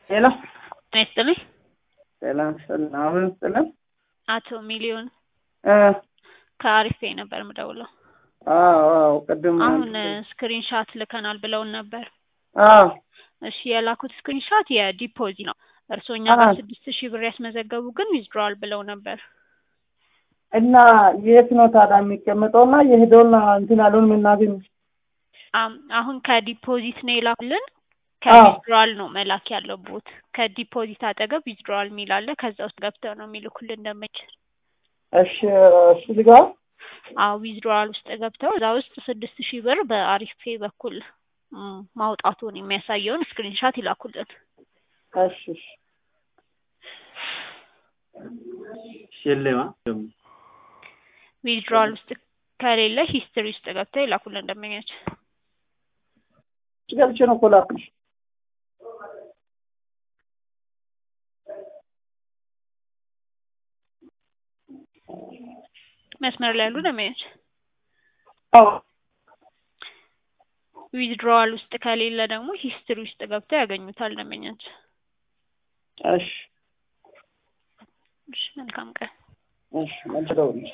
ሄሎ ጤና ይስጥልኝ። ሰላም ሰላም። አሁን ስጥልን አቶ ሚሊዮን እ ከአሪፍ ፔይ ነበር የምደውለው። አዎ አዎ ቅድም አሁን ስክሪን ሻት ልከናል ብለውን ነበር። አዎ እሺ የላኩት ስክሪን ሻት የዲፖዚ ነው። እርስዎ እኛ ጋር አዎ። ስድስት ሺህ ብር ያስመዘገቡ ግን ዊዝድሮዋል ብለው ነበር። እና የት ነው ታዲያ የሚቀመጠውና የሄደውና እንትን ያለውን የምናገኝ? አም- አሁን ከዲፖዚት ነው የላኩልን። አዎ። ከዊዝድሮዋል ነው መላክ ያለብዎት። ከዲፖዚት አጠገብ ዊዝድሮዋል የሚል አለ። ከዛ ውስጥ ገብተው ነው የሚልኩልን እንደምችል እሺ እሱ ልጋ አዎ ዊዝድሮዋል ውስጥ ገብተው እዛ ውስጥ ስድስት ሺህ ብር በአሪፍ ፔይ በኩል ም፣ ማውጣቱን የሚያሳየውን ስክሪንሻት ይላኩልን። እሺ እሺ የለማ ዊዝድሮዋል ውስጥ ከሌለ ሂስትሪ ውስጥ ገብተው ይላኩልን ደንበኛችን። ገብቼ ነው እኮ ላኩልሽ። መስመር ላይ ያሉ ደንበኞች አዎ ዊዝድሮዋል ውስጥ ከሌለ ደግሞ ሂስትሪ ውስጥ ገብተው ያገኙታል ደንበኛችን። እሺ እሺ መልካም ቀን። እሺ መልስ ደውልልሽ